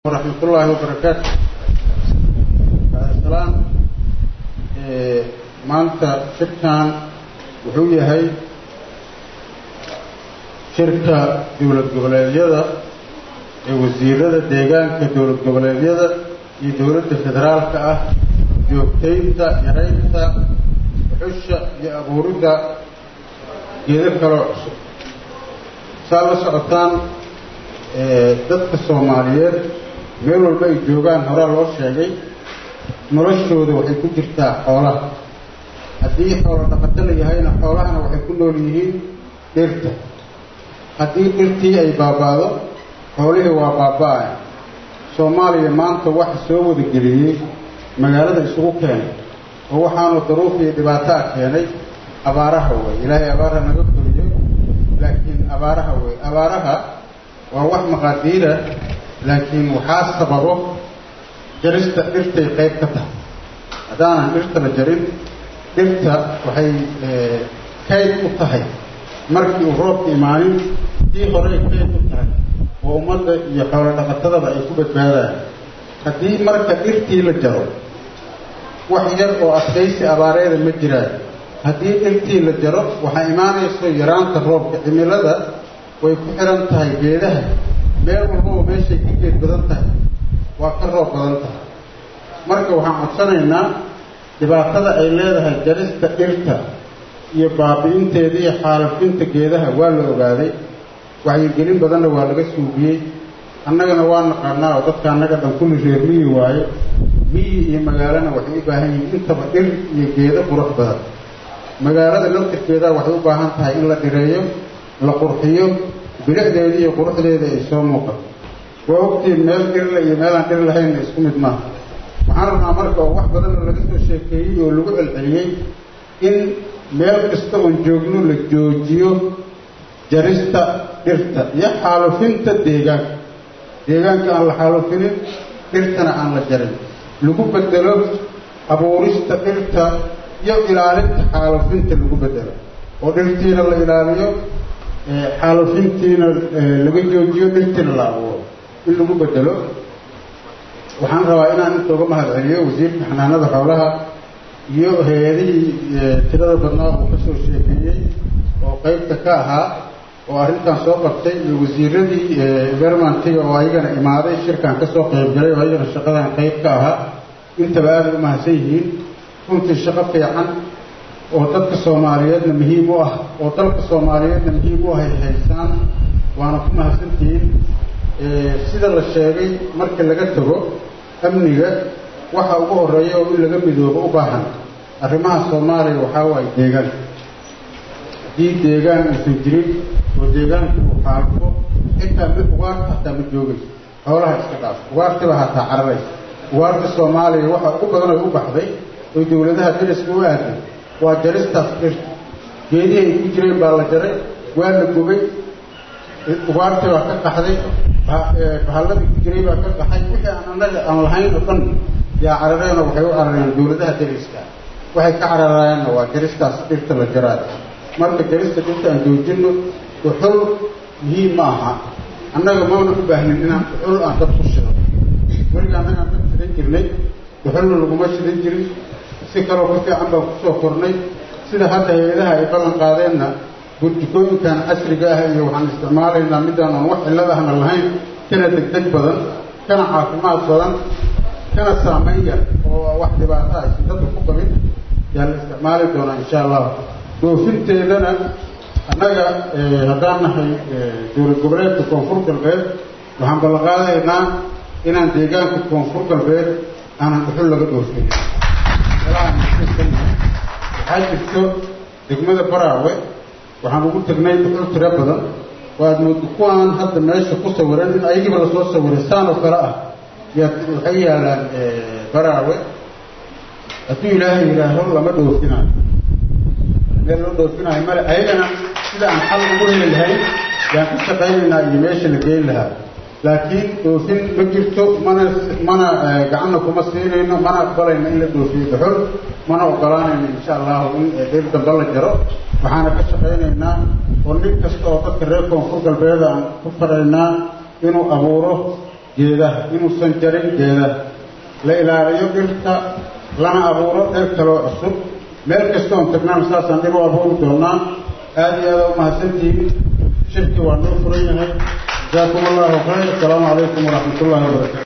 ورحمة الله وبركاته السلام maanta shirkan wuxuu yahay shirka dowlad goboleedyada ee wasiirada deegaanka dowlad goboleedyada iyo dowladda federaalka ah joogtaynta yaraynta xusha iyo abuuridda geedo kaloo cusub saa la socotaan dadka soomaaliyeed meel walba ay joogaan horaa loo sheegay noloshooda waxay ku jirtaa xoolaha haddii xoolo dhaqato la yahayna xoolahana waxay ku nool yihiin dhirta haddii dhirtii ay baabaado xoolihii waa baaba-ay soomaaliya maanta waxa soo wadageliyey magaalada isugu keenay oo waxaanu daruuf iyo dhibaataa keenay abaaraha wey ilaahay abaaraha naga koriyo laakiin abaaraha wey abaaraha waa wax maqaadiira laakiin waxaa sababo jarista dhirtay qayb ka tahay haddaanan dhirta la jarin dhirta waxay kayd u tahay markii uu roobka imaanin tii horey kayd u tahay oo ummadda iyo xoolo dhaqatadaba ay ku badbaadaan haddii marka dhirtii la jaro wax yar oo adkaysi abaareeda ma jiraan haddii dhirtii la jaro waxaa imaanayso yaraanta roobka cimilada way ku xihan tahay geedaha meel walbaba meeshay ka geed badan tahay waa ka roob badan tahay marka waxaan codsanaynaa dhibaatada ay leedahay jarista dhirta iyo baabi'inteeda iyo xaalafinta geedaha waa la ogaaday waxyigelin badanna waa laga suugiyey annagana waa naqaanaa oo dadka annaga dhan kulli reer miyi waaye miyi iyo magaalana waxay u baahan yihiin intaba dhir iyo geedo qurux badan magaalada laftirkeeda waxay u baahan tahay in la dhireeyo la qurxiyo bilicdeeda iyo quruxdeeda ay soo muuqato waa ogtiin meel dhirla iyo meelaan dhir lahaynna isku mid maaha waxaan rabnaa marka oo wax badanoo laga soo sheekeeyey oo lagu celceliyey in meel kasta oon joogno la joojiyo jarista dhirta iyo xaalufinta deegaanka deegaanka aan la xaalufinin dhirtana aan la jarin lagu bedelo abuurista dhirta iyo ilaalinta xaalufinta lagu bedelo oo dhirtiina la ilaaliyo xaalufintiina laga joojiyo dhirtiina la abuuro in lagu bedelo waxaan rabaa inaan inta uga mahad celiyo wasiirka xanaanada xoolaha iyo hay-adihii tirada badnaa uu ka soo sheekeeyey oo qeybta ka ahaa oo arrintan soo qabtay iyo wasiiradii bermantiga oo ayagana imaaday shirkan ka soo qeyb galay oo ayagana shaqadan qeyb ka ahaa intaba aaday u mahadsan yihiin runtii shaqo fiican oo dadka soomaaliyeedna muhiim u ah oo dalka soomaaliyeedna muhiim u ahay haysaan waana ku mahadsantihiin sida la sheegay marka laga tago amniga waxa ugu horeeya oo in laga midoobo u baahan arrimaha soomaaliya waxaa waaye deegaanka haddii deegaan aysan jirin oo deegaanka uu xaalfo xitaa mid ugaarta hataa ma joogayso xoolaha iska dhaaf ugaartiba hataa cararaysa ugaarta soomaaliya waxa ugu badan ay u baxday oo dowladaha dariska u aaday waa jaristaas dhirta geedihii ay ku jireen baa la jaray waa la gubay ugaartii baa ka qaxday bahalladii ku jiray baa ka qaxay wixii aan annaga aan lahayn oo dhan yaa carareenoo waxay u carareen dowladaha dariska waxay ka cararayaanna waa jaristaas dhirta la jaraayo marka jarista dhirta aan joojinno uxul muhiim ma aha annaga mauna u baahnin inaan uxul aan dad ku shido weliga annaga aan dad shidan jirnay uxulna laguma shidan jirin si kaloo ka fiican baan kusoo kornay sida hadda hay-adaha ay ballan qaadeenna burjikooyinkan casriga ah iyo waxaan isticmaalaynaa midaan aan wax cillad ahna lahayn kana degdeg badan kana caafimaad badan kana saamayn yar oo wax dhibaato aysan dadka ku qabin yaa la isticmaali doonaa insha allah dhoofinteedana annaga haddaan nahay dowlad goboleedka koonfur galbeed waxaan ballanqaadaynaa inaan deegaanka koonfur galbeed aanan dhuxul laga dhoofin waxaa jirto degmada baraawe waxaan ugu tegnay dhuxul tiro badan oo aad moodo kuwaan hadda meesha ku sawiran in ayagiiba lasoo sawiray saan oo kale ah yaa waxay yaalaan baraawe hadduu ilaahay yidhaaho lama dhoofinayo meel loo dhoofinayo male ayagana sida aan xal ugu heli lahayn yaan ka shaqaynaynaa iyo meesha la geyn lahaa laakiin dhoofin ma jirto mana mana gacanna kuma siinayno mana aqbalayno in la dhoofiyo dhuxul mana ogolaanayno insha allahu in dhir dambe la jaro waxaana ka shaqaynaynaa oo nin kasta oo dadka reer koonfur galbeed aan ku faraynaa inuu abuuro geedaha inuusan jarin geedaha la ilaaliyo dhirta lana abuuro dhir kaloo cusub meel kastoon tagnaan saasaan dhir u abuuri doonaa aada iyo aada u mahadsantihiin shirkii waa noo furan yahay jazaakum allahu khayr asalaamu calaykum waraxmat ullahi wabarakatu